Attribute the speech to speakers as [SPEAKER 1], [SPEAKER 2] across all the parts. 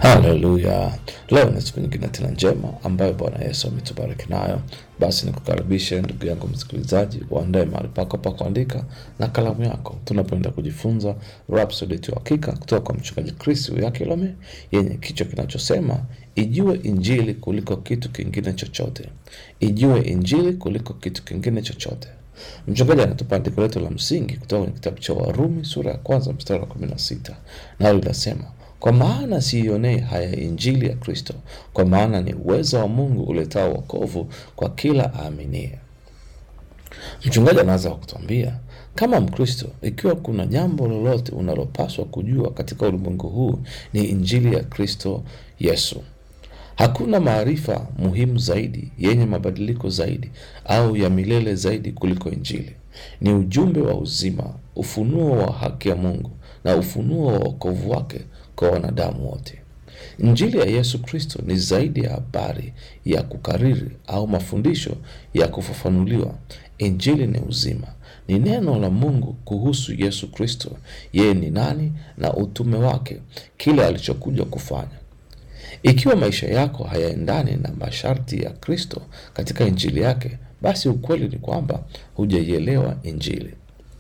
[SPEAKER 1] Haleluya! Leo ni siku nyingine tena njema ambayo Bwana Yesu ametubariki nayo. Basi nikukaribishe ndugu yangu msikilizaji, uandae mahali pako pa kuandika na kalamu yako, tunapoenda kujifunza Rhapsody ya Hakika kutoka kwa mchungaji Chris Uyakilome, yenye kichwa kinachosema ijue Injili kuliko kitu kingine chochote. Ijue Injili kuliko kitu kingine chochote. Mchungaji anatupa andiko letu la msingi kutoka kwenye kitabu cha Warumi sura ya kwanza mstari wa kumi na sita nalo linasema kwa maana siionei haya injili ya Kristo, kwa maana ni uwezo wa Mungu uletao wokovu kwa kila aaminie. Mchungaji anaanza kwa kutuambia kama Mkristo, ikiwa kuna jambo lolote unalopaswa kujua katika ulimwengu huu ni injili ya Kristo Yesu. Hakuna maarifa muhimu zaidi, yenye mabadiliko zaidi, au ya milele zaidi kuliko Injili. Ni ujumbe wa uzima, ufunuo wa haki ya Mungu na ufunuo wa wokovu wake kwa wanadamu wote. Injili ya Yesu Kristo ni zaidi ya habari ya kukariri au mafundisho ya kufafanuliwa. Injili ni uzima, ni neno la Mungu kuhusu Yesu Kristo, yeye ni nani na utume wake, kile alichokuja kufanya. Ikiwa maisha yako hayaendani na masharti ya Kristo katika injili yake, basi ukweli ni kwamba hujaielewa Injili.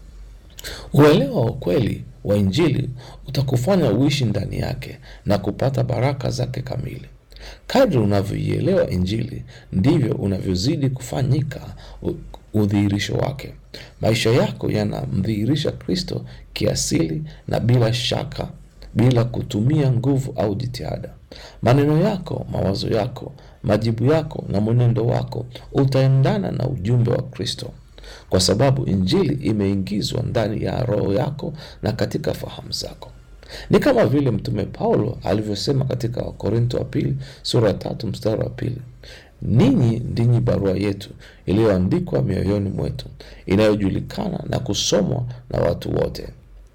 [SPEAKER 1] Uelewa wa ukweli wa Injili utakufanya uishi ndani yake na kupata baraka zake kamili. Kadri unavyoielewa Injili, ndivyo unavyozidi kufanyika u- udhihirisho wake. Maisha yako yanamdhihirisha Kristo kiasili na bila shaka, bila kutumia nguvu au jitihada. Maneno yako, mawazo yako, majibu yako na mwenendo wako utaendana na ujumbe wa Kristo kwa sababu injili imeingizwa ndani ya roho yako na katika fahamu zako. Ni kama vile Mtume Paulo alivyosema katika Wakorinto wa pili sura ya tatu mstari wa pili ninyi ndinyi barua yetu iliyoandikwa mioyoni mwetu, inayojulikana na kusomwa na watu wote.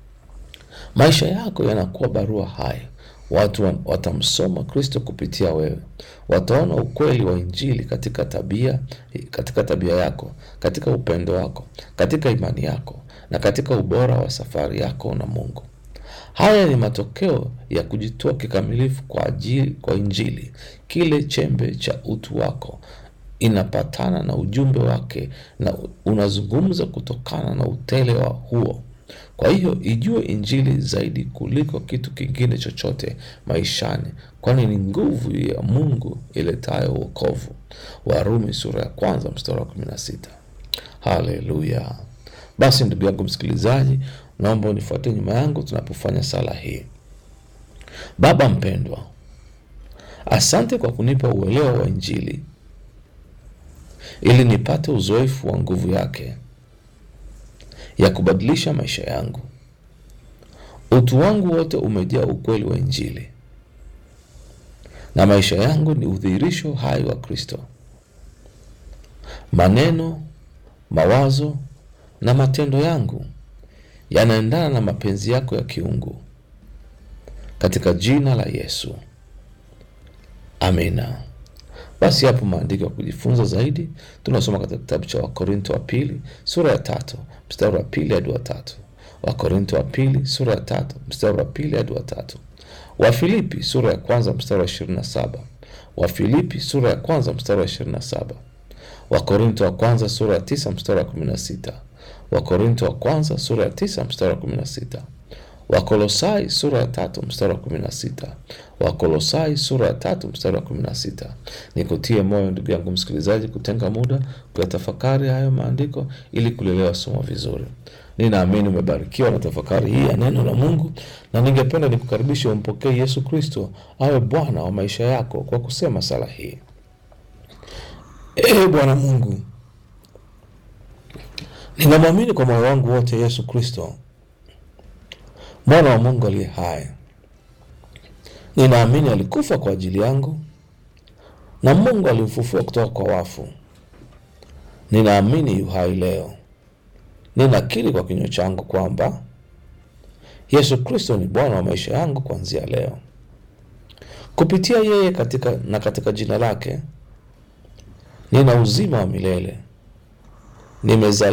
[SPEAKER 1] Maisha yako yanakuwa barua hai. Watu wa- watamsoma Kristo kupitia wewe, wataona ukweli wa Injili katika tabia, katika tabia yako, katika upendo wako, katika imani yako na katika ubora wa safari yako na Mungu. Haya ni matokeo ya kujitoa kikamilifu kwa ajili kwa Injili. Kile chembe cha utu wako inapatana na ujumbe wake na unazungumza kutokana na utele wa huo. Kwa hiyo ijue Injili zaidi kuliko kitu kingine chochote maishani, kwani ni nguvu ya Mungu iletayo wokovu. Warumi sura ya kwanza mstari wa kumi na sita. Haleluya! Basi ndugu yangu msikilizaji, naomba unifuatie nyuma yangu tunapofanya sala hii. Baba mpendwa, asante kwa kunipa uelewa wa Injili ili nipate uzoefu wa nguvu yake ya kubadilisha maisha yangu. Utu wangu wote umejaa ukweli wa Injili na maisha yangu ni udhihirisho hai wa Kristo. Maneno, mawazo na matendo yangu yanaendana na mapenzi yako ya kiungu, katika jina la Yesu, amina. Basi hapo maandiko ya kujifunza zaidi tunasoma katika kitabu cha Wakorinto wa pili sura ya tatu mstari wa pili hadi wa tatu. Wakorinto wa pili sura ya tatu mstari wa pili hadi wa tatu. Wafilipi sura ya kwanza mstari wa ishirini na saba. Wafilipi sura ya kwanza mstari wa ishirini na saba. Wakorinto wa kwanza sura ya tisa mstari wa kumi na sita. Wakorinto wa kwanza sura ya tisa mstari wa kumi na sita. Wakolosai sura ya tatu mstari wa kumi na sita. Wakolosai sura ya tatu mstari wa kumi na sita. Nikutie moyo ndugu yangu msikilizaji, kutenga muda kuyatafakari hayo maandiko ili kulielewa somo vizuri. Ninaamini umebarikiwa na tafakari hii ya neno la Mungu, na ningependa nikukaribishe umpokee Yesu Kristo awe Bwana wa maisha yako kwa kusema sala hii. Ee Bwana Mungu, ninamwamini kwa moyo wangu wote Yesu Kristo mwana wa Mungu aliye hai. Ninaamini alikufa kwa ajili yangu na Mungu alimfufua kutoka kwa wafu. Ninaamini yu hai leo. Ninakiri kwa kinywa changu kwamba Yesu Kristo ni Bwana wa maisha yangu kuanzia leo. Kupitia yeye katika, na katika jina lake nina uzima wa milele. Nimezaliwa